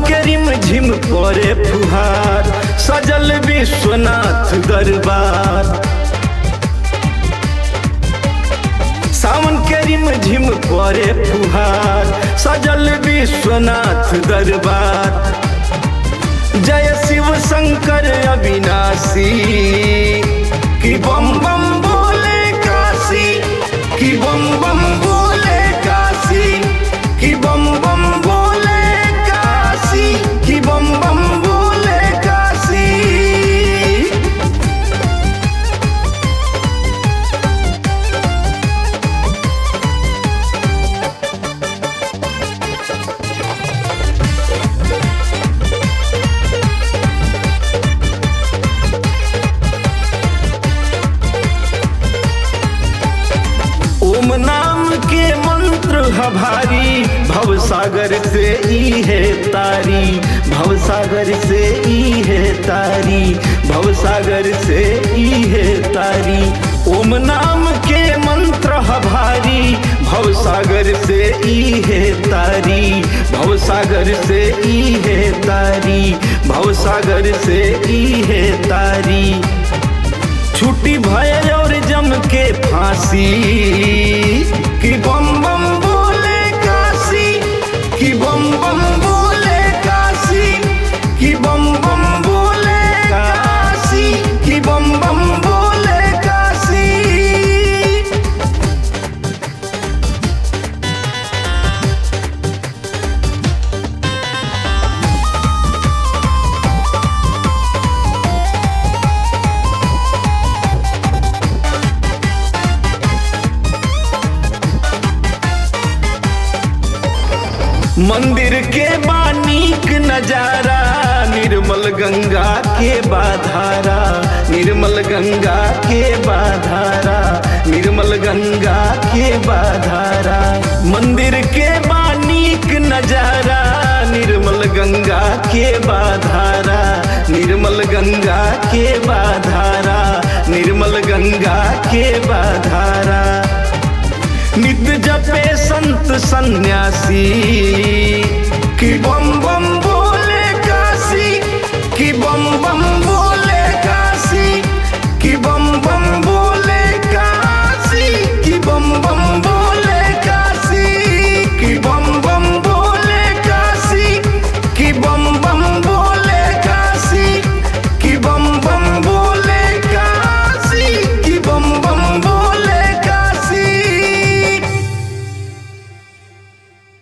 के रिम झिम परे फुहार सजल विश्वनाथ दरबार सावन के रिम झिम परे फुहार सजल विश्वनाथ दरबार जय शिव शंकर अविनाशी कि बम बम बोले काशी कि बम बम बोले काशी कि बम बम बोले काशी कि बम बम बोले काशी ओम नाम के मंत्र ह भारी भव सागर से ई है तारी भव सागर से ई है तारी भव सागर से ई है तारी ओम नाम के मंत्र ह भारी भव सागर से ई है तारी भव सागर से ई है तारी भव सागर से ई है तारी छुट्टी भय और जम के फांसी कि बम बम बोले काशी कि बम बम बोले काशी कि बम बम बोले काशी कि बम बम बोले काशी मंदिर के बानीक नजारा निर्मल गंगा के बाधारा निर्मल गंगा के बाधारा निर्मल गंगा के बाधारा मंदिर के बानीक नजारा निर्मल गंगा के बाधारा निर्मल गंगा के बाधारा निर्मल गंगा के बाधारा नित जपे संत सन्यासी कि बम बम बोले काशी कि बम बम